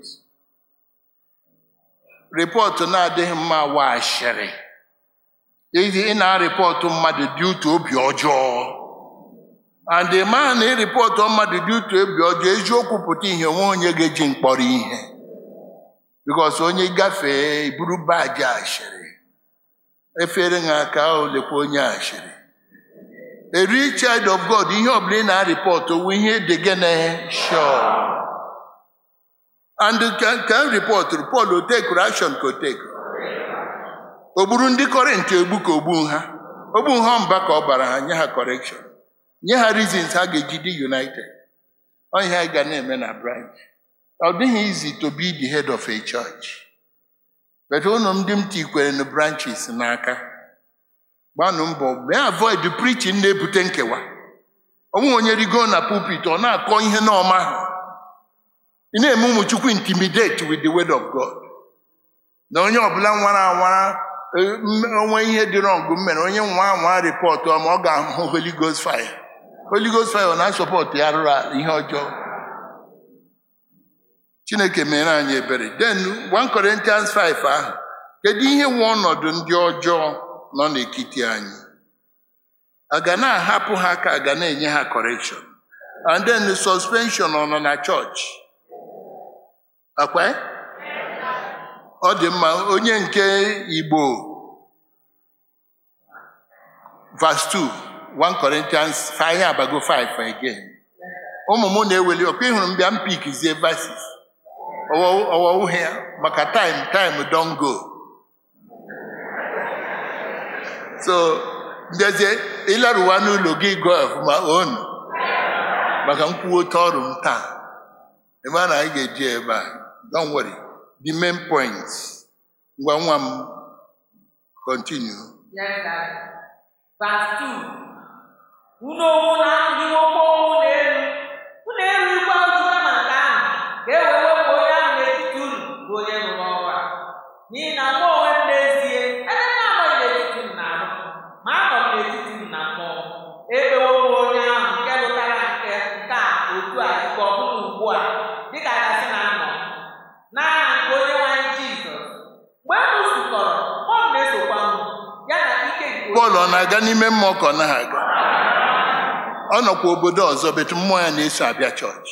rịpọtụ na-adịghị mma wa ashịrị Iji ị na-arịpọtụ mmadụ dị utu obi ọjọọ and the man na-eripọtụ mmadụ dị utu obi ọjọọ eziokwu pụta ihe onwe onye ga-eji mkpọrọ ihe bikos onye gafee iburu baji ashịrị efere ha aka o lekwa onye ashịrị a real child of God ihe ọbụla ị na-arịpọtụ wụ ihe dị gị na sure and ka ka m rịpọtụrụ Pọl o tekuru action ka o tekuru o gburu ndị kọrịntị egbu ka ogbu ha ogbu ha mba ka ọ bara ha nye ha correction nye ha reasons ha ga-eji dị united ọ ihe anyị ga na-eme na branch ọ dịghị easy to be the head of a church but ụnụ ndị m tikwere na branches n'aka gbanụ mbọ mee avoid preaching na-ebute nkewa onwe onye rigo na pulpit ọ na-akọ ihe n'ọma ha ị na-eme ụmụ chukwu intimidate with the word of God na onye ọbụla nwara anwara eh, m- onwe ihe dị wrong m mere onye nwa anwa rịpọtụ ma ọ ga-ahụ Holy Ghost fire Holy Ghost fire ọ na-asọpọtụ ya rụrụ ala ihe ọjọọ Chineke mere anyị ebere then 1 Corinthians 5 ahụ kedu ihe nwe ọnọdụ ndị ọjọọ nọ n'etiti anyị a ga na-ahapụ ha ka a ga na-enye ha correction and then the suspension ọ nọ na chọọchị akwa ọ dị mma onye nke igbo verse 2 1 Corinthians 5 anyị abago 5 again ụmụ m na-eweli ọkwa ịhụrụ m bịa m pikizie verses ọwa uhe ya maka time time don go so ndezie ịlaruwa n'ụlọ gị gụọ ọfụma onu maka nkwuote ọrụ m taa ebe a na anyị ga-eji ebe a don't worry the main point ngwa nwa m continue Yes, Daddy. Verse 2. Unu onwe na ndị nwoke unu elu. Unu erukwa ụjụ kama nke ahụ, ka e wee wepụ onye ahụ n'etiti unu bụ onye rụrụ ọrụ a. N'ihi na mụ onwe m n'ezie, ebe m na-anọghị n'etiti unu na-arụ, ma anọ m n'etiti unu na mmụọ. Ekpewo m onye ahụ nke lụtara nke nke a otu a ike ọ bụla ugbu a, dịka a gasị na anọ. N'aha nke onye nwe anyị Jizọs. Mgbe unu zukọrọ, ọ m na-esokwa unu, ya na ike nke Pọl ọ na-aga n'ime mmụọ ka ọ naghị aga ọ nọkwa obodo ọzọ betu mmụọ ya na-eso abịa chọọchị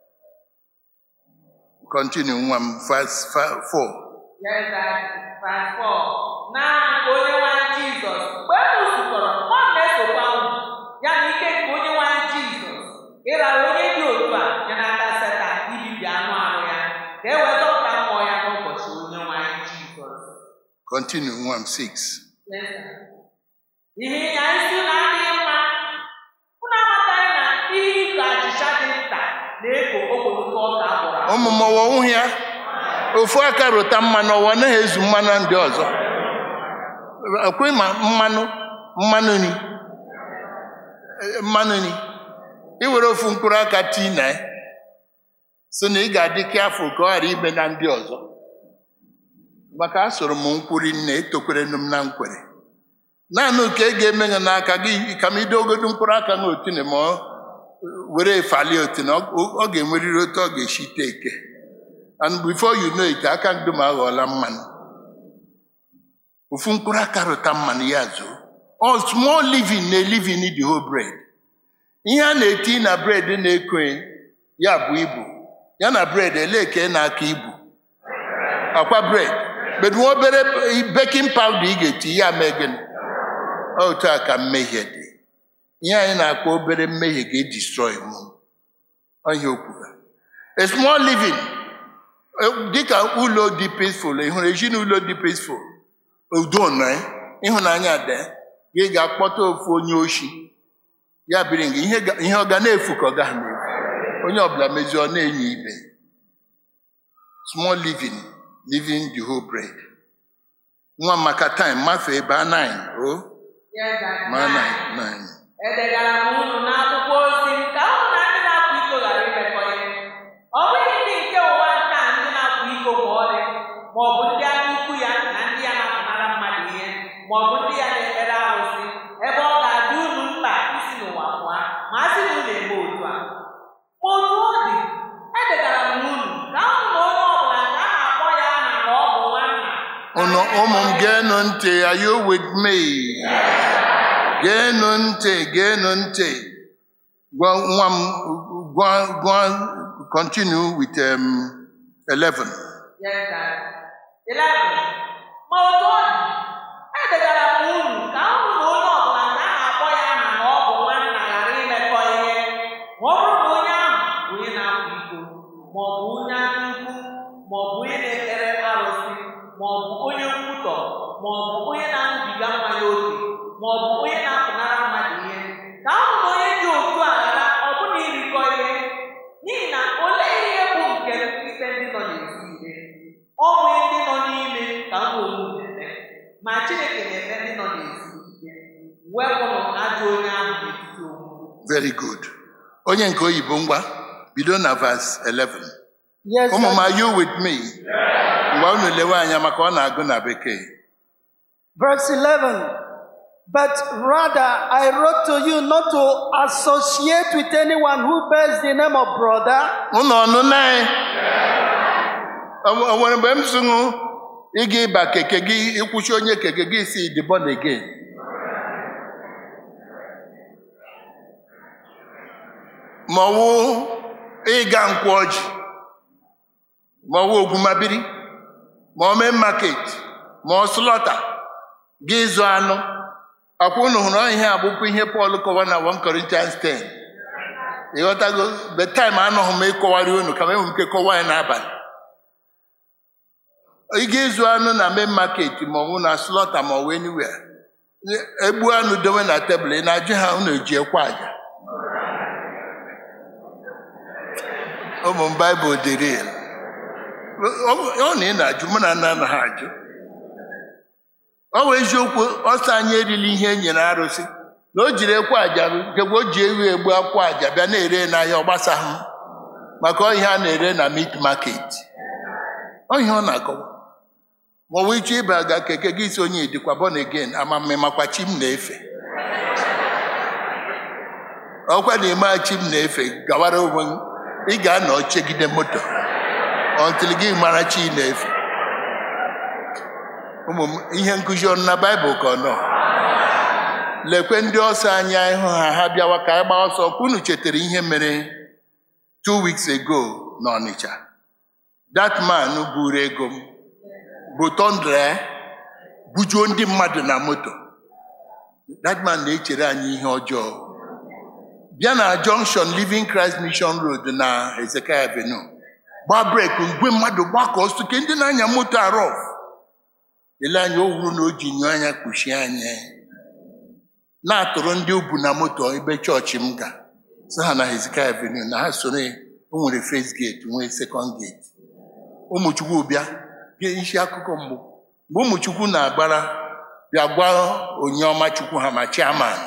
continue nwa m verse 4 Yes, Daddy. Verse 4. N'aha nke onye nwe anyị Jizọs, mgbe unu zukọrọ, ọ na-esokwa unu, ya na ike nke onye nwe anyị Jizọs, ịrara onye dị otu a ya n'aka Setan ibibi anụ ahụ ya, ka e wee zọpụta mmụọ ya n'ụbọchị onye nwe anyị Jizọs. continue nwa m 6 Yes, sir. Ihe ịnya isi na adịghị mma, unu amataghị na ihe ịkọ achịcha dị nta na-eko okpomọkụ ọka agwọrọ agwọ. ụmụ m ọwa ụhụ ya ofu aka rụta mmanụ ọwa naghị ezu mmanụ ndị ọzọ ekwe ma mmanụ mmanụ nri Eh, mmanụ nri iwere ofu mkpụrụ aka tii na ya so na ị ga-adị afọ ka ọ ghara ime na ndị ọzọ maka a soro m nkwuri nne etokwere m na nkwere naanị nke ị ga-eme gị n'aka gị ka m idogodo mkpụrụ aka na otine ma ọ were falie otine ọ ọ ga-enwerịrị otu ọ ga-esi teke and before you know it aka ndum aghọọla mmanụ ofu mkpụrụ aka rụta mmanụ ya zuo ọ small living na living the whole bread ihe a na-eti na bread na-eko ya bụ ibu ya na bread elee ka ị na-aka ibu akwa bread but nwa obere baking powder ị ga-eti ya mee gịnị otu a ka mmehie dị ihe anyị na-akpọ obere mmehie ga-edestroy mụ ọhịa okwuru a small living eh, dịka ụlọ dị peaceful ị hụrụ ezinụlọ dị peaceful udo nọ ya, ịhụnanya dị gị ga-akpọta ofu onye oshi ya biri nga ihe ga- ihe ọ ga na-efu ka ọ gaghị na-efu onye ọbụla mezie ọ na-enye ibe small living living the whole bread nwa maka time mafee ebe a nine o Yes, Daddy. ma nine nine edegara m unu n'akwụkwọ ozi m ka unu na ndị na-akwa iko ghara imekọ ihe ọ bụghị ndị nke ụwa nke a ndị na-akwa iko ma ọlị ma ọ bụ ndị aka ukwu ya na ndị ya na-apụnara mmadụ ihe ma ọ bụ ndị ya na-ekpere arụsị ebe ọ ga-adị unu mkpa isi n'ụwa pụọ ma a sị na unu eme otu a ma otu ọ dị edegara m unu ka unu na onye ọbụla nke a na-akpọ ya aha na ọ bụ nwanna Unu ụmụ m geenụ ntị are you with me geenụ ntị geenụ ntị gwa nwa m gwa gwa continue with um, 11 Yes, Daddy. Eleven. Ma otu ọ dị, edegara m unu ka unu na onye ọbụla nke a na-akpọ ya aha na ọ bụ nwanna ghara imekọ ihe ma ọ bụrụ na onye ahụ bụ onye na-akwa iko ma ọ bụ onye aka ukwu ma ọ bụ onye na-ekpere arụsị ma ọ bụ onye nkwutọ ma ọ bụ onye na-aṅụbiga mmanya oke ma ọ bụ onye na-apụnara mmadụ ihe ka unu na onye dị otu a ghara ọbụna irikọ ihe n'ihi na olee ihe bụ nke ikpe ndị nọ n'ezi ikpe ọ bụ ndị nọ n'ime ka m onwe unu na-eme ma Chineke na-eme ndị nọ n'ezi ikpe wepụnụ ajọ onye ahụ n'etiti onwe unu. very good onye nke oyibo ngwa bido na verse 11 Yes, ụmụ m Daddy. are you with me mgbe unu lewe anya maka ọ na-agụ na bekee Verse 11. But rather, I wrote to you not to associate with anyone who bears the name of brother unu ọnụ naị o nwere mgbe m sụṅụ ịga ịba keke gị ịkwụchi onye keke gị si dị born again ma ọ wụ ịga nkwụ ọjị ma ọ wụ ogwumabiri ma ọ mee market ma ọ slọta gị ịzụ anụ ọkwa unu hụrụ ọ ihe abụkwa ihe Pọl kọwa na 1 Corinthians 10 ịghọtago the time anọghị m ịkọwarị unu ka m enwe ike kọwa ya n'abalị ị ga-ịzụ anụ na main market ma ọ bụ na slọta ma ọ bụ anywhere egbu anụ dowe na tebụl ị na-ajụ ha unu eji ekwe aja ụmụ m baịbụl dịrị ya ọ na ị na-ajụ mụ na nna anaghị ajụ ọ bụ eziokwu ọsọ anyị erili ihe e nyere arụsị na o jiri ekwe aja nkekwa o ji ewu egbu akwa aja bịa na-ere n'ahịa ọ gbasaghị m maka ọ ihe a na-ere na meat market ọ ihe ọ na-akọwa ma ọ bụ ịchọ ịba ga keke gị si onye dịkwa born again ama mmemakwa chi m na-efe ọkwa na ime chi m na-efe gawara onwe m ị ga-anọ chegide moto ọntịl gị mara chi ị na-efe ụmụ m ihe nkụzi ọnụ na baịbụl ka ọ nọ lekwe ndị ọsọ anya ịhụ ha ha bịawa ka anyị gbaa ọsọ ka unu chetara ihe mere two weeks ago n'Ọnịcha that man buru ego m bụ tọndra bujuo ndị mmadụ na moto that man na-echere anyị ihe ọjọọ bịa na junction Living Christ Mission Road na Hezekiah Avenue gbaa breki mgbe mmadụ gbakọ soke ndị na-anya moto arọf ele anya o wuru na o ji nyụọ anya kpuchie anya na-atụrụ ndị ubu na moto ebe chọọchị m ga so ha na Hezekiah Avenue na ha soro ya. o nwere first gate nwee second gate ụmụchukwu bịa bịa isi akụkọ mbụ mgbe ụmụchukwu na-agbara bịa gwa onye ọma chukwu ha ma chairman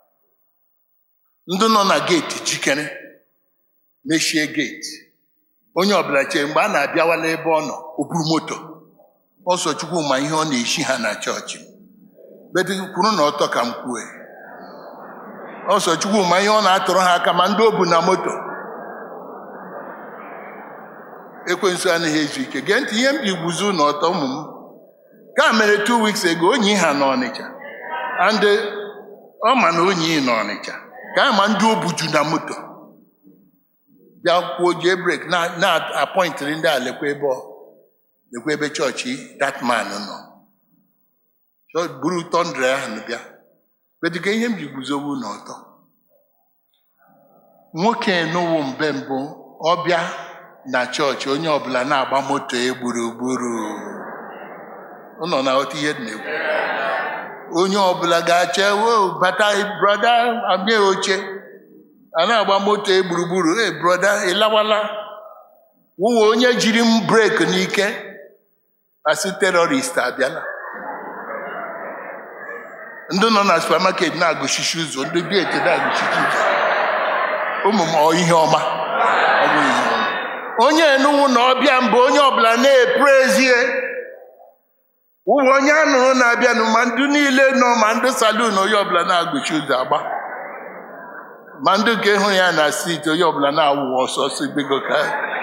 ndị nọ na geeti jikere mechie geeti onye ọbụla chere mgbe a na-abịawala ebe ọ nọ o buru moto ọsọ chukwu ma ihe ọ na-eshi ha na chọọchị bedị kwuru na ọtọ ka m kwue ọsọ chukwu ma ihe ọ na-atụrụ ha aka ma ndị o bu na moto ekwensu anaghị ezu ike gee ntị ihe m ji guzo n'ọtọ ụmụ m ka mere two weeks ago onyi ha n'Ọnịcha and ọ ma na onyi n'Ọnịcha ka a ma ndị o buju na moto bịa kwuo jee brek na-apọịntịrị ndị a lekwa ebe ọ lekwa ebe chọọchị that man nọ So, buru tọndra ahụ bịa bedịga ihe m ji guzowu n'ọtọ nwoke n'ụwụ mbe mbụ ọbịa na chọọchị onye ọbụla na-agba moto e gburugburu ụnọ na ghọta ihe dị na-ekwu onye ọbụla ga-acha wo bata brọda abịa oche a na-agba moto e gburugburu e brọda ịlawala wụwa onye jiri m breki n'ike asị terọrist abịala ndị nọ na supamaket na-agụchichi ụzọ ndị bieti na-agụchichi ụzọ ụmụ m ọ ihe ọma ọ bụ ihe ọma onye enuwu na ọbịa mbụ onye ọbụla na-eprezie ụwa onye anụrụ na-abịanụ ma ndị niile nọ ma ndị salun onye ọbụla na-agụchi ụzọ agba ma ndị nke hụrụ ya na steeti onye ọbụla na-awụ ọsọ ọsọ bego ka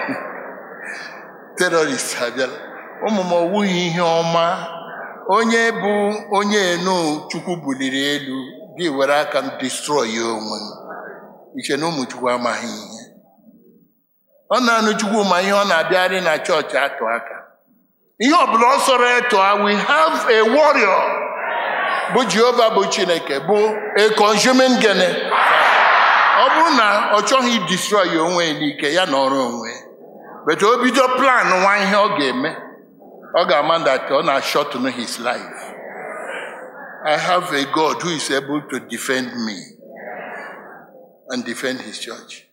terọrist abịala ụmụ m ọwụghị ihe ọma onye bụ onye enu chukwu buliri elu gị were aka m destroy ya onwe m iche na ụmụ chukwu amaghị ihe ọ na-anụ chukwu ma ihe ọ na-abịarị na chọọchị atụ aka ihe ọbụla ọ sọrọ eto we have a warrior bụ jehova bụ chineke bụ a consuming gene ọ bụrụ na ọ chọghị destroy ya onwe ya n'ike ya na ọrụ onwe but o bido plan nwa ihe ọ ga-eme ọ ga-ama that ọ na-shorten his life I have a God who is able to defend me and defend his church